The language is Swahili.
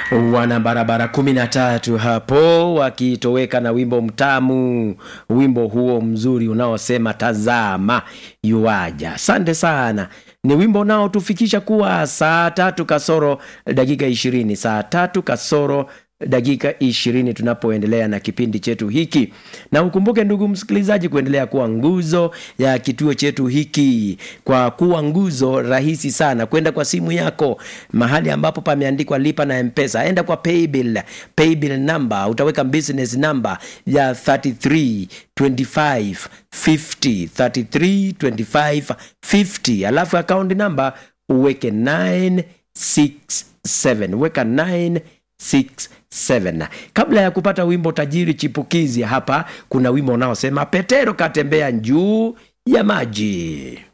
wana barabara kumi na tatu hapo wakitoweka na wimbo mtamu, wimbo huo mzuri unaosema tazama yuaja. Asante sana. Ni wimbo unaotufikisha kuwa saa tatu kasoro dakika ishirini saa tatu kasoro dakika ishirini tunapoendelea na kipindi chetu hiki, na ukumbuke ndugu msikilizaji, kuendelea kuwa nguzo ya kituo chetu hiki kwa kuwa nguzo rahisi sana, kwenda kwa simu yako mahali ambapo pameandikwa lipa na mpesa, enda kwa paybill, paybill number, utaweka business number ya 33 25 50 33 25 50, alafu account number uweke 967 weka 967 kabla ya kupata wimbo tajiri chipukizi hapa kuna wimbo unaosema petero katembea juu ya maji